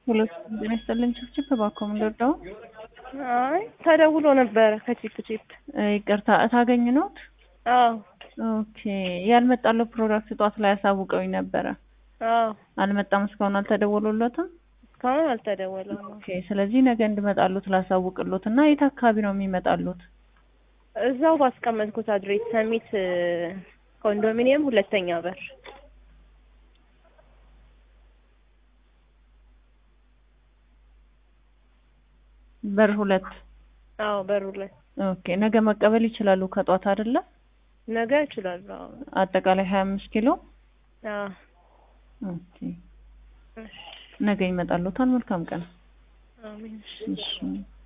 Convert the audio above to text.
ሁለት ጤና ይስጥልኝ ችፕችፕ እባክዎ ምን ልርዳው? አይ ተደውሎ ነበረ ከቺፕ ቺፕ። ይቅርታ እታገኝ ኖት? አዎ ኦኬ ያልመጣለው ፕሮዳክት ጠዋት ላይ አሳውቀውኝ ነበረ። አዎ አልመጣም እስካሁን አልተደወሉለትም? እስካሁን አልተደወለም። ኦኬ ስለዚህ ነገ እንድመጣሉት ላሳውቅሎት እና የት አካባቢ ነው የሚመጣሉት? እዛው ባስቀመጥኩት አድሬስ ሰሚት ኮንዶሚኒየም ሁለተኛ በር። በር ሁለት አዎ በር ሁለት ኦኬ ነገ መቀበል ይችላሉ ከጧት አይደለ? ነገ እችላለሁ። አዎ አጠቃላይ ሀያ አምስት ኪሎ አዎ ኦኬ ነገ ይመጣሉታል። መልካም ቀን። አሜን። እሺ